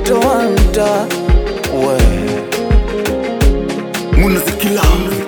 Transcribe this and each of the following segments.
mtoto wa mtaa we munazikila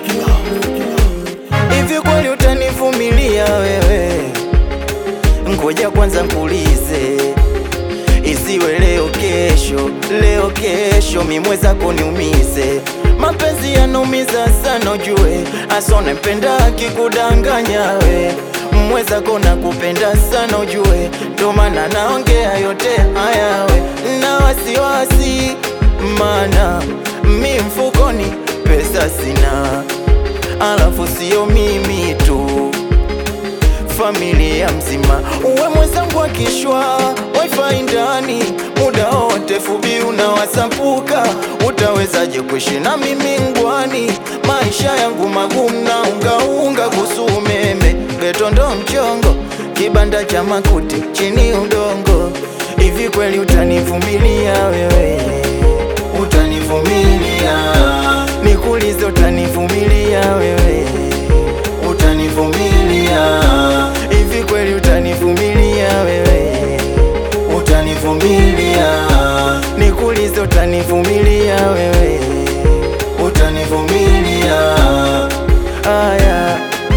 hivi kweli utanivumilia wewe? Ngoja kwanza nkuulize, isiwe leo kesho, leo kesho mimweza niumize. Mapenzi yanaumiza sana ujue, asone mpenda akikudanganya we mweza kona kupenda sana ujue, ndo maana naongea yote haya we na wasiwasi, mana mi mfukoni pesa sina alafu sio mimi tu, familia mzima. Uwe mwenzangu akishwa wifi ndani muda wote, fubi unawasapuka, utawezaje kuishi na mimi ngwani? Maisha yangu magumu na ungaunga kuhusu umeme, geto ndo mchongo, kibanda cha makuti chini udongo. Hivi kweli utanivumilia wewe? Utanivumilia? Nikuulize, utanivumilia wewe? Utanivumilia? Hivi kweli utanivumilia wewe? Utanivumilia? Nikuulize, utanivumilia wewe? Utanivumilia? Aya.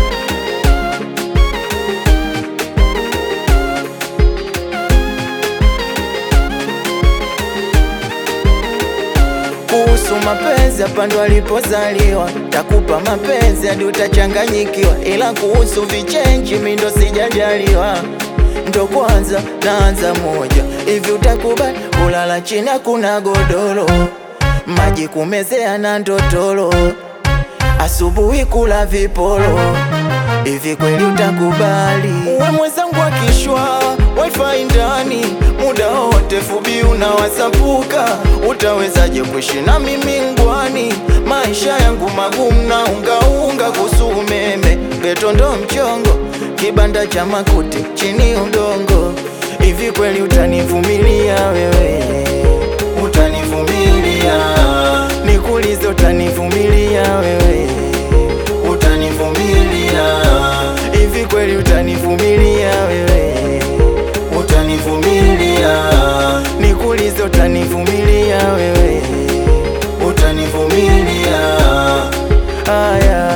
Kuhusu mapenzi hapa ndo alipozaliwa, takupa mapenzi hadi utachanganyikiwa, ila kuhusu vichenji mi ndo sijajaliwa, ndo kwanza naanza moja hivi. Utakubali kulala chini, hakuna godoro, maji kumezea na ndotoro, asubuhi kula viporo Hivi kweli utakubali? Uwe mwenzangu akishwa wifi ndani muda wote, fubi unawasapuka, utawezaje kuishi na mimi ngwani? Maisha yangu magumu na ungaunga kuhusu umeme, geto ndo mchongo, kibanda cha makuti chini udongo. Hivi kweli utanivumilia wewe? Utanivumilia? Nikuulize, utanivumilia wewe? Utanivumilia? Hivi kweli utanivumilia wewe? Utanivumilia? Nikuulize, utanivumilia wewe? Utanivumilia? Aya.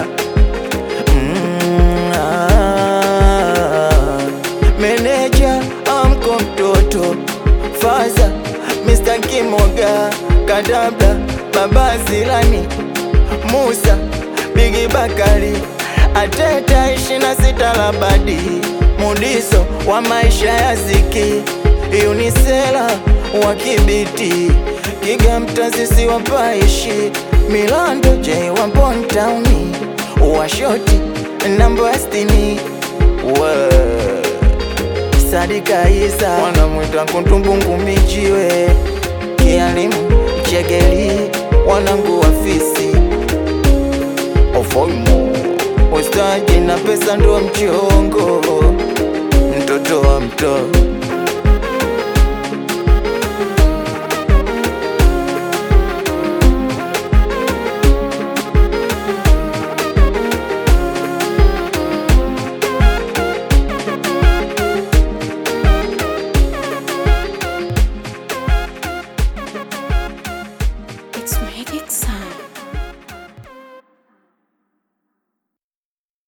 Mm, ah. Meneja amko mtoto Faza Mr. Kimoga Kadabla Baba Zilani Musa Bigi Bakari Ateta ishina sita labadi Mudiso wa maisha ya ziki Unisela wa kibiti Kiga mtazisi wa paishi Milando J wa Bontown wa shoti namba stini wa Sadika Isa wanamwita kuntumbungu mijiwe kialimu chegeli wanangu wafisi ofoimo ustaji na pesa ndo mchongo mtoto wa mto